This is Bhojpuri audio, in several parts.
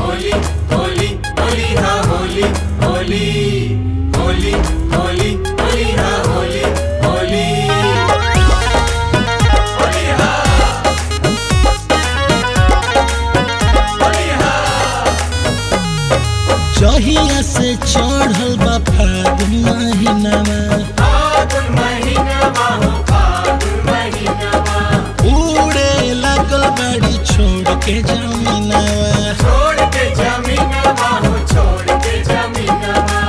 होली होली होली हा होली होली होली होली होली हा होली होली होली हा होली हा जहिया से चढ़ल बा फागुन महीनामा फागुन महीनामा हो फागुन महीनामा उड़े लागल बाड़ी छोड़ के जमीनावा छोड़ के जमीनामा हो छोड़ के जमीनामा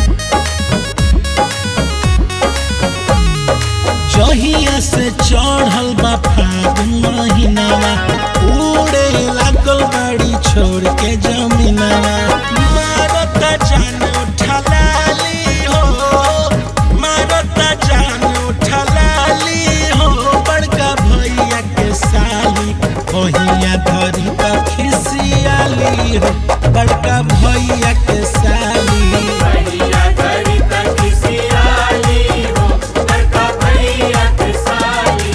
जहिया से चढ़ल बा फागुन महीनामा उड़े लागल बाड़ी छोड़ के जमीनावा मारता जान उठलाली हो मारता जान उठलाली हो बड़का भैया के साली ओहिया धरी का खिसियाली हो बड़का भैया के साली भैया धरी तक किसी आली हो बड़का भैया के साली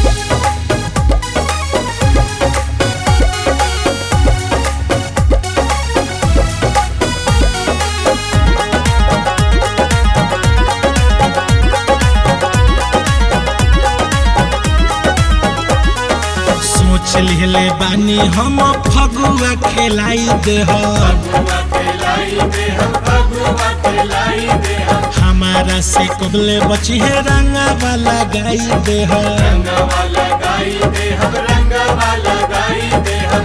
सोच लिहले बानी हम फगुआ खेलाई दे फगुआ खिलाई दे हम फगुआ खिलाई दे हम हमारा से कबले बची है रंगा वाला गाई दे रंगवा लगाई दे हम रंगवा लगाई दे हम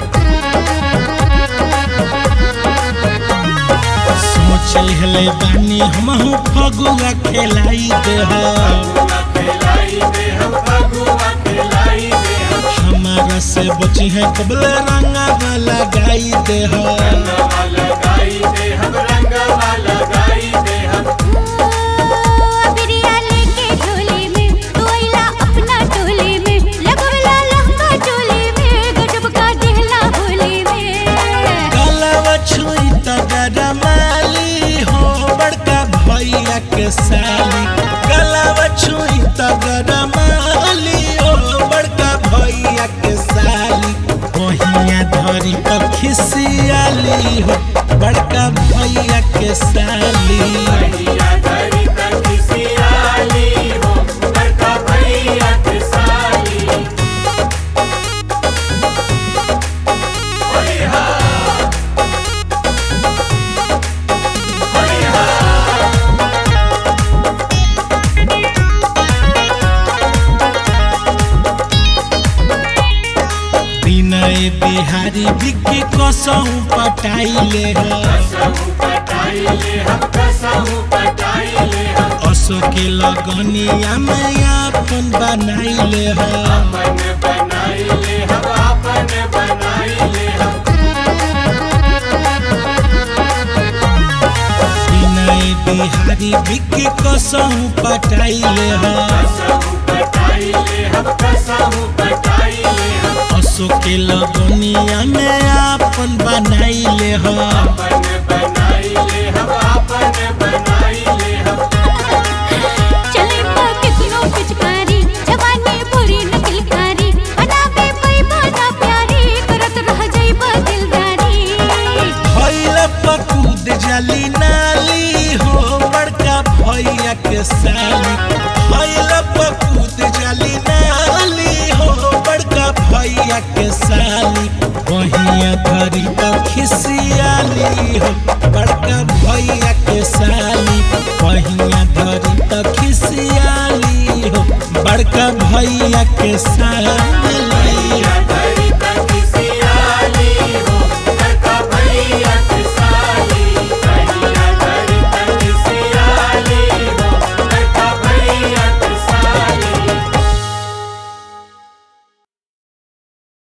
सोच लिहले बानी हम फगुआ खेलाई दे फगुआ खिलाई दे हम फगुआ खिलाई दे हम हमारा से बची है कबले रंगा वाला गाई दे रंगवा लगाई दे हम रंगवा लगाई दे हम बिरिया लेके झोली में तू आइला अपना टोली में लगवला लहंगा चोली में गजब का दिहला होली में गलवा छुई त गरमाली हो बड़का भैया के साली गलवा छुई त गरमाली हो बड़का भैया के साली ओहिया धरी त खिसियाली हो बड़का भैया के साली भैया धरी तक किसी आली हो बड़का भैया के साली होली हा होली हा विनय बिहारी बिक्की कसौ पटाइले ह कसहु पटाई ले हम कसहु पटाई ले हम असो के लगनिया में अपन बनाइले ह अपन बनाई ले हम अपन बनाई ले हम विनय बिहारी बिक्की कसहु पटाइले ह कसहु पटाई ले हम कसहु पटाई ले हम असो के लगनिया में अपन बनाइले ह अपन बनाई ले हम अपन बनाई ले हम चले पा कितनो पिचकारी जवानी बुरी न किलकारी बनावे पैबा ना प्यारी करत रह जाइबा दिलदारी भैल पकूद जली नाली हो बड़का भैया के साली भैल पकूद जली नाली हो बड़का भैया के साली वहिया धरी तो खिसियाली हो बड़का